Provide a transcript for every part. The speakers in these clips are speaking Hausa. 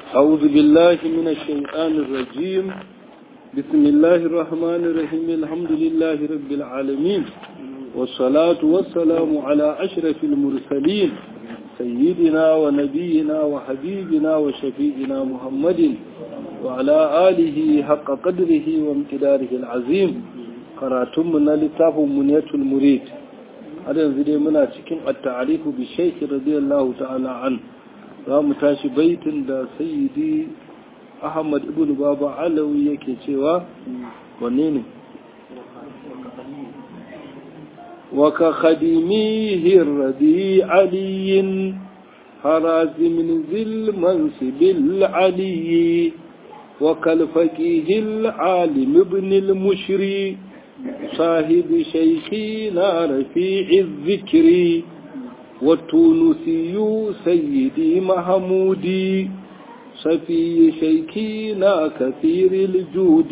أعوذ بالله من الشيطان الرجيم بسم الله الرحمن الرحيم الحمد لله رب العالمين والصلاة والسلام على أشرف المرسلين سيدنا ونبينا وحبيبنا وشفيئنا محمد وعلى آله حق قدره وامتداره العظيم قراتمنا لتاف منية المريد هذا ينزل منا cikin التعريف بالشيخ رضي الله تعالى عنه za mu tashi baitin da sayyidi ahmad ibn baba alawi yake cewa wanne ne waka khadimihi radi aliyin harazimin zil mansibil aliyi وكال فقيه العالم ابن المشري صاحب شيخنا رفيع الذكر والتونسي سيدي محمودي صفي شيكينا كثير الجود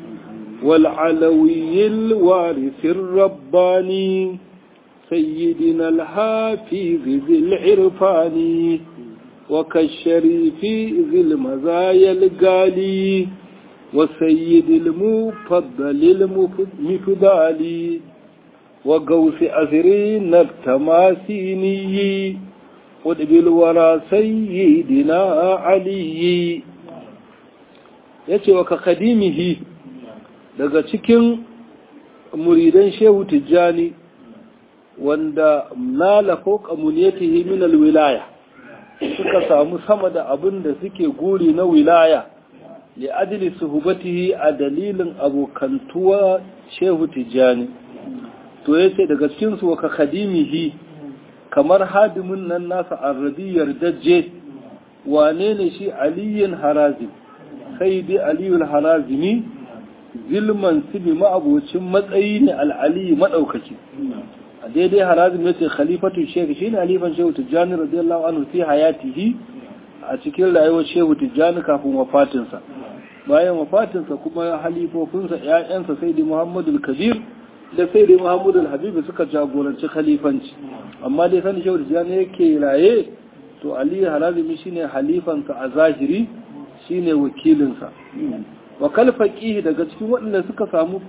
والعلوي الوارث الرباني سيدنا الحافظ ذي العرفان وكالشريف ذي المزايا القالي والسيد المفضل المفضالي وقوس أثرين التماسيني قطب الورى سيدنا علي yace wa ka kadimihi daga cikin muridan shehu tijjani wanda nala fauka muniyatihi min alwilaya suka samu sama da abin da suke guri na wilaya li ajli suhbatihi a dalilin abokantuwa shehu tijjani to ya ce daga cikinsu wa ka khadimihi kamar hadimin nan nasa arabiyar dajje wane ne shi aliyin harazim sai dai aliyul harazimi zilman sibi ma'abocin matsayi ne al'aliyi maɗaukaki a daidai harazim ya ce khalifatu shehu shi ne halifan shehu tijjani radiyallahu anhu fi hayatihi a cikin rayuwar shehu tijjani kafin wafatinsa bayan wafatinsa kuma halifofinsa 'ya'yansa sai dai muhammadu kabir da sai dai Muhammadu al-Habibu suka jagoranci khalifanci amma dai sani shehu da yake raye to Ali Harazimi shine halifansa a zahiri shine wakilinsa wa kal faqih daga cikin waɗanda suka samu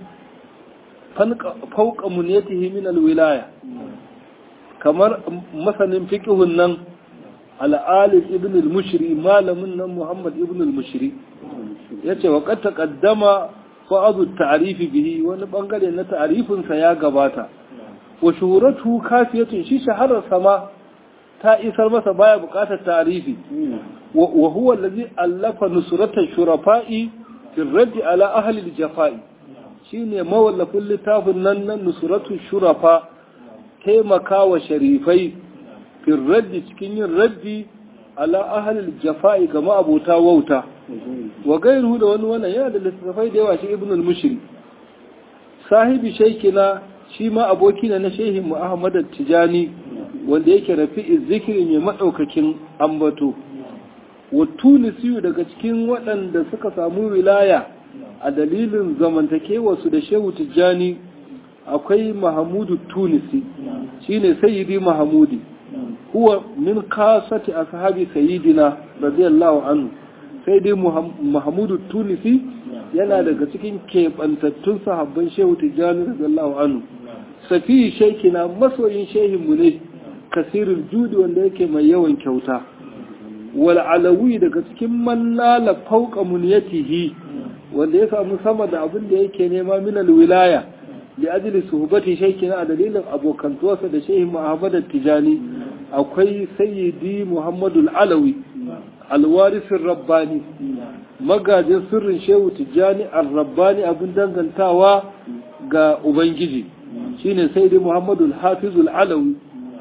fauqa muniyatihi min al-wilaya kamar masanin fiqhun nan al-alif ibn al-mushri malamin nan Muhammad ibn al-mushri yace wa qad taqaddama fa'adu ta'arifi bihi wani bangare na ta'arifinsa ya gabata wa shuhuratu kafiyatun shi shaharar sama ta isar masa baya bukatar ta'arifi wa huwa allazi allafa nusratan shurafa'i fi raddi ala ahli al-jafa'i shine mawallafin littafin nan nan nusratu shurafa taimakawa sharifai fi raddi cikin yin raddi ala ahli al-jafa'i ga ma'abota wauta wa gairu da wani wannan yana da littattafai da yawa shi ibn al-mushri sahibi shaikina shi ma aboki ne na shehin mu ahmad tijani wanda yake rafi zikiri mai madaukakin ambato wa tunisi daga cikin waɗanda suka samu wilaya a dalilin zamantakewa su da shehu tijani akwai mahamudu tunisi shine sayyidi mahamudi huwa min kasati ashabi sayyidina radiyallahu anhu sai dai Muhammadu Tunisi yana daga cikin keɓantattun sahabban Shehu Tijjani radiyallahu anhu safi shekina masoyin shehinmu ne kasirin judi wanda yake mai yawan kyauta wal alawi daga cikin mannala fauqa muniyatihi wanda ya samu sama da abin da yake nema min wilaya li ajli suhbati shekina a dalilin abokantuwarsa da shehin Muhammad Tijani akwai sayyidi Muhammadu alawi alwarisin rabbani magajin sirrin shehu tijjani al-rabbani abin dangantawa ga ubangiji shine sai dai muhammadu al-hafizul alawi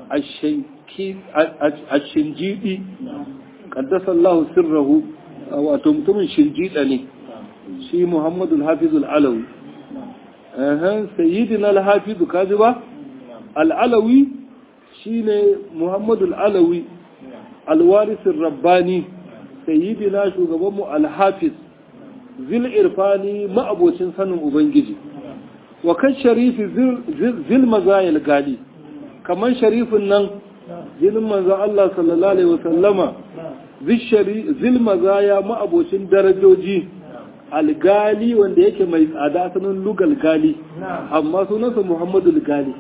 ashinjidi kaddasa Allah sirrahu wato mutumin shinjida ne shi muhammadu al-hafizul alawi sayyidina al-hafizu kaji ba al-alawi shine muhammadu al-alawi alwarisin rabbani sayyidina shugabanmu alhafiz zil irfani ma'abocin sanin ubangiji wa kan sharifi zil mazayil gali kamar sharifin nan jinin manzo Allah sallallahu alaihi wasallama zishari zilmazaya ma'abocin darajoji algali wanda yake mai tsada sunan lugal gali amma sunansa muhammadu gali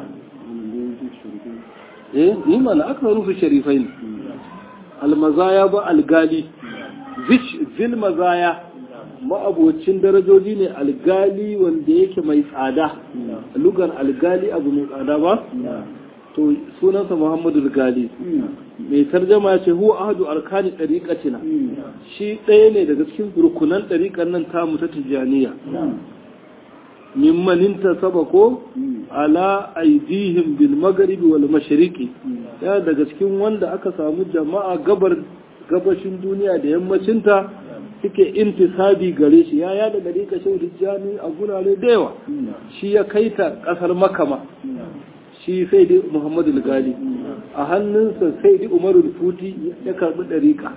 eh yi mana aka rufe sharifai ne almazaya ba algali zil mazaya ma'abocin darajoji ne algali wanda yake mai tsada lugar algali abu mai tsada ba to sunansa muhammadu gali mai tarjama ce huwa ahadu arkani ɗariƙatina shi ɗaya ne daga cikin rukunan ɗariƙar nan tamu ta tijjaniya mimmanin ta saba ko ala aidihim bil magharibi wal mashriqi ya daga cikin wanda aka samu jama'a gabar gabashin duniya da yammacinta suke intisabi gare shi ya yada gare ka shehu tijjani a gurare da yawa shi ya kai ta kasar makama shi sai dai muhammadu gali a hannunsa sai dai umaru futi ya karbi dariƙa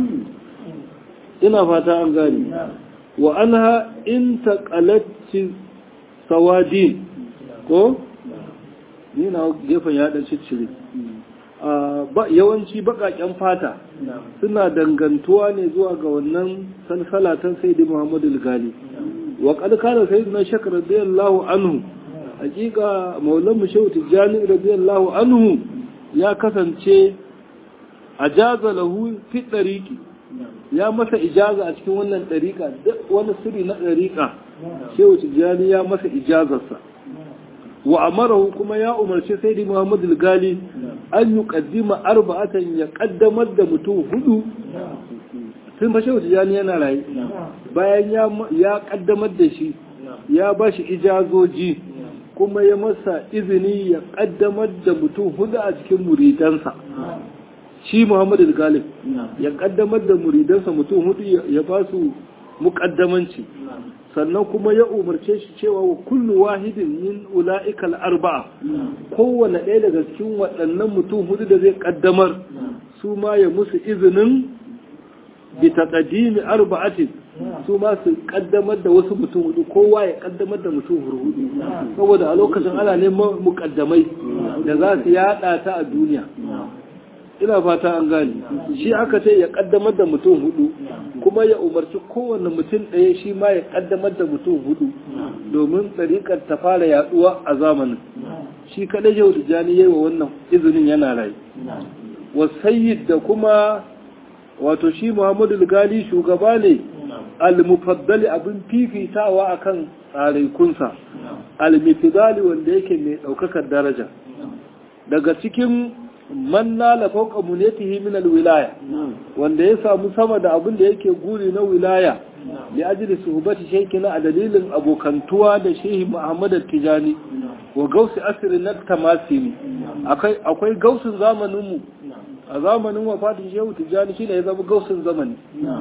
ina fata an gani wa anha in taqalati sawadin ko ni na gefen ya dan ciccire yawanci baƙaƙen fata suna dangantuwa ne zuwa ga wannan salsalatan sai da muhammadu gali wa ƙalƙalar sai na shakar radiyallahu anhu hakika maulan mu shehu tijjani radiyallahu anhu ya kasance a jaza lahu fi ɗariƙi ya masa ijaza a cikin wannan ɗariƙa duk wani sirri na ɗariƙa shehu tijjani ya masa ijazarsa wa amarahu kuma ya umarci sai da muhammadu gali an yi kaddima arba'atan ya kaddamar da mutum hudu sun fashe wuce jani yana rayu bayan ya kaddamar da shi ya ba shi ijazoji kuma ya masa izini ya kaddamar da mutum hudu a cikin muridansa shi muhammadu galib ya kaddamar da muridansa mutum hudu ya ba su muƙaddamanci sannan kuma ya umarce shi cewa wa kullu wahidin min ula'ikal arba'a kowane ɗaya daga cikin waɗannan mutum hudu da zai ƙaddamar su ma ya musu izinin bi taqdimi arba'atin su ma su ƙaddamar da wasu mutum hudu kowa ya ƙaddamar da mutum hudu saboda a lokacin ana neman muƙaddamai da za su yaɗa ta a duniya ina fata an gane shi aka ce ya kaddamar da mutum hudu kuma ya umarci kowane mutum ɗaya shi ma ya kaddamar da mutum hudu domin tsarikar ta fara yaduwa a zamanin shi kadai yau da jani yayi wa wannan izinin yana rai wasayyid da kuma wato shi muhammadu gali shugaba ne al-mufaddali abin fifitawa akan tsaraikunsa al-mifdali wanda yake mai daukakar daraja daga cikin man nala fauka munetihi min alwilaya wanda ya samu sama da abin da yake guri na wilaya li ajli suhbati shaykhina a dalilin abokantuwa da shehi Muhammad Tijani wa gausi asri na tamasini akwai akwai gausin zamanin mu a zamanin wafatin shehu Tijani shine ya zama gausin zamani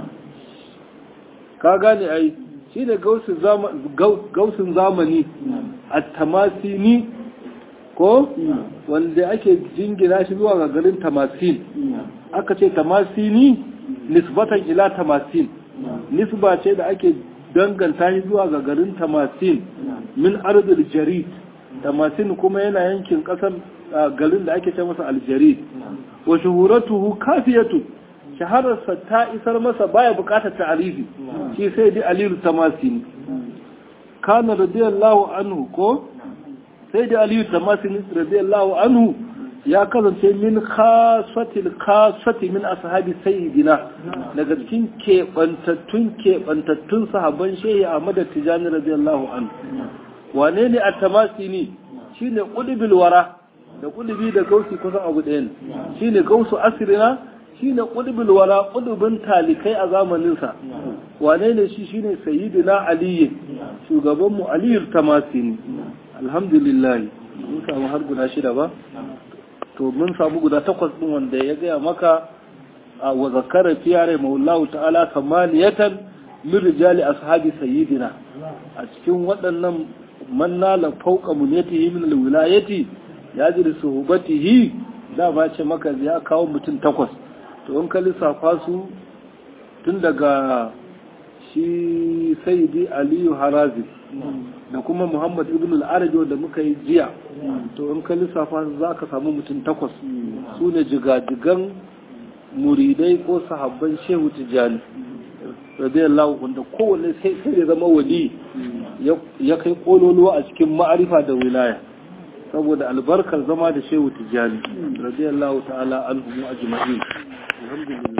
ka gane ai shine gausin zamani gausin zamani at-tamasini ko wanda ake jingina shi zuwa ga garin tamasin aka ce tamasini nisbatan ila tamasin nisba ce da ake danganta shi zuwa ga garin tamasin min ardul jarid tamasin kuma yana yankin kasar garin da ake ce masa aljarid wa shuhuratuhu kafiyatu shahararsa ta isar masa baya bukatar ta'arifi shi sai dai alilu tamasini kana radiyallahu anhu ko sai da aliyu tamasin radiyallahu anhu ya kasance min khasatil khasati min ashabi sayyidina daga cikin kebantattun kebantattun sahabban shehi Ahmad Tijani radiyallahu anhu wane ne at-tamasini shine qudbil wara da qudbi da gausi kusan abu ɗaya ne shine gausu asrina shine qudbil wara qudbin talikai a zamanin sa wane ne shi shine sayyidina ali shugaban mu aliyu tamasini alhamdulillah mun samu har guda shida ba to mun samu guda takwas din wanda ya gaya maka wa zakara fiyare maullahu ta'ala kamaliyatan min rijali ashabi sayyidina a cikin waɗannan man nala fauqa muniyatihi min alwilayati ya ji da suhbatihi da ba ce maka ya kawo mutum takwas to in ka lissafa su tun daga shi sayyidi aliyu harazi da kuma muhammad ibn al-arabi wanda muka yi jiya to in ka lissafa za ka samu mutum takwas su ne jigajigan muridai ko sahabban shehu tijjani radiyallahu wanda kowanne sai sai ya zama wali ya kai kololuwa a cikin ma'arifa da wilaya saboda albarkar zama da shehu tijjani radiyallahu ta'ala anhu ajma'in alhamdulillah